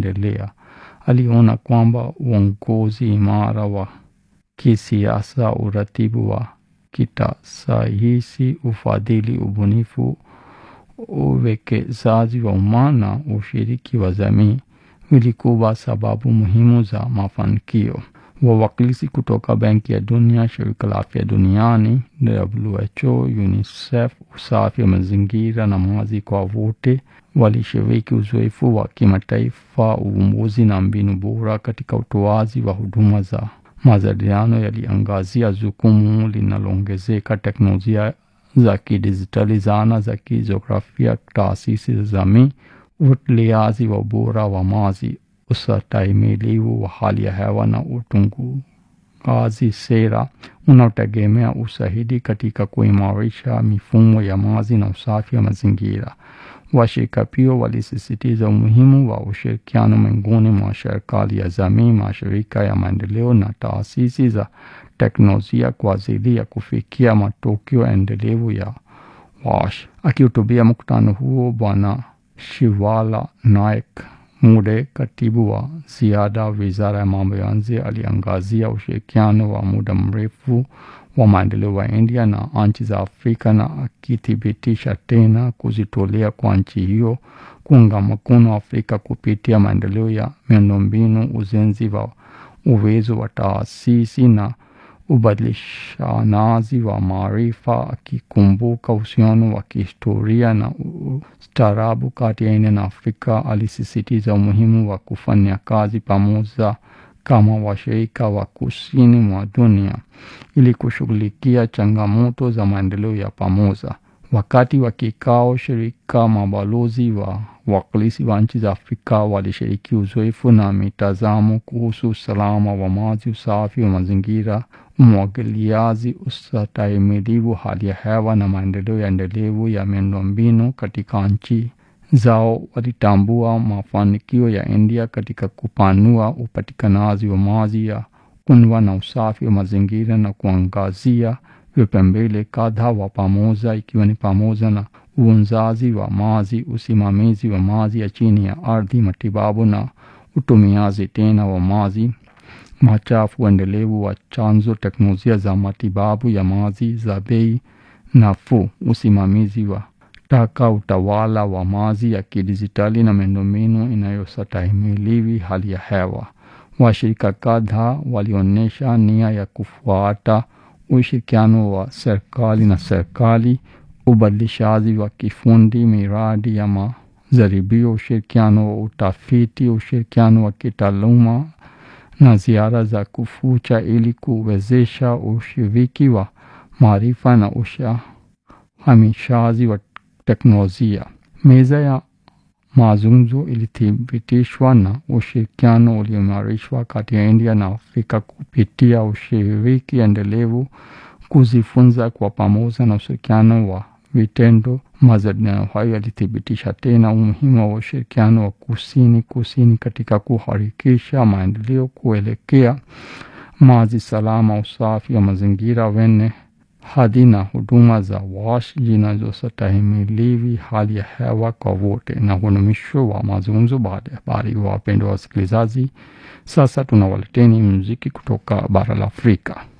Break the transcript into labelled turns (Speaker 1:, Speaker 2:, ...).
Speaker 1: kuendelea. Aliona kwamba uongozi imara wa kisiasa, uratibu wa kitasayansi, ufadhili, ubunifu, uwekezaji wa umma na ushiriki wa jamii vilikuwa sababu muhimu za mafanikio. Wawakilishi kutoka Benki ya Dunia, Shirika la Afya Duniani, WHO, UNICEF, usafi wa mazingira na maji kwa wote walishiriki uzoefu wa kimataifa, uvumbuzi na mbinu bora katika utoaji wa huduma za majadiliano yaliangazia jukumu linaloongezeka teknolojia za kidijitali, zana za kijiografia, taasisi za jamii, ufuatiliaji wa ubora wa maji, ustahimilivu wa hali ya hewa na utungaji sera unaotegemea ushahidi katika kuimarisha mifumo ya maji na usafi wa mazingira. Washirika pia walisisitiza umuhimu wa ushirikiano miongoni mwa serikali ya jamii, mashirika ya maendeleo na taasisi za teknolojia kwa ajili ya kufikia matokeo endelevu ya WASH. Akihutubia mkutano huo, Bwana Shivala Naik Mude, katibu wa ziada wizara ya mambo ya nje, aliangazia ushirikiano wa muda mrefu wa maendeleo wa India na nchi za Afrika na akithibitisha tena kujitolea kwa nchi hiyo kuunga mkono Afrika kupitia maendeleo ya miundombinu, ujenzi wa uwezo wa taasisi na ubadilishanaji wa maarifa, akikumbuka uhusiano wa kihistoria na ustaarabu kati ya India na Afrika. Alisisitiza umuhimu wa kufanya kazi pamoja kama washirika wa kusini mwa dunia ili kushughulikia changamoto za maendeleo ya pamoja. Wakati wa kikao, shirika mabalozi wa wakilishi wa nchi za Afrika walishiriki uzoefu na mitazamo kuhusu usalama wa maji, usafi wa mazingira, umwagiliaji, ustahimilivu hali ya hewa na maendeleo ya endelevu ya miundombinu katika nchi zao. Walitambua mafanikio ya India katika kupanua upatikanaji wa maji ya kunywa na usafi wa mazingira na kuangazia vipaumbele kadhaa wa pamoja ikiwa ni pamoja na uonzaji wa maji, usimamizi wa maji ya chini ya ardhi, matibabu na utumiaji tena wa maji machafu, endelevu wa chanzo, teknolojia za matibabu ya maji za bei nafuu, usimamizi wa taka, utawala wa maji ya kidijitali na miundombinu inayostahimili hali ya hewa. Washirika kadhaa walionyesha nia ya kufuata ushirikiano wa serikali na serikali, ubadilishaji wa kifundi, miradi ya majaribio, ushirikiano wa utafiti, ushirikiano wa kitaaluma na ziara za kufucha ili kuwezesha ushiriki wa maarifa na uhamishaji wa teknolojia. Meza ya mazungumzo ilithibitishwa na ushirikiano ulioimarishwa kati ya India na Afrika kupitia ushiriki endelevu, kujifunza kwa pamoja na ushirikiano wa vitendo. Majadiliano hayo yalithibitisha tena umuhimu wa ushirikiano wa kusini kusini katika kuharakisha maendeleo kuelekea maji salama, usafi wa mazingira wenye hadhi na huduma za WASH zinazostahimili hali ya hewa kwa wote. Na huo ni mwisho wa mazungumzo baada ya habari. Wapendwa wasikilizaji, sasa tunawaleteni muziki kutoka bara la Afrika.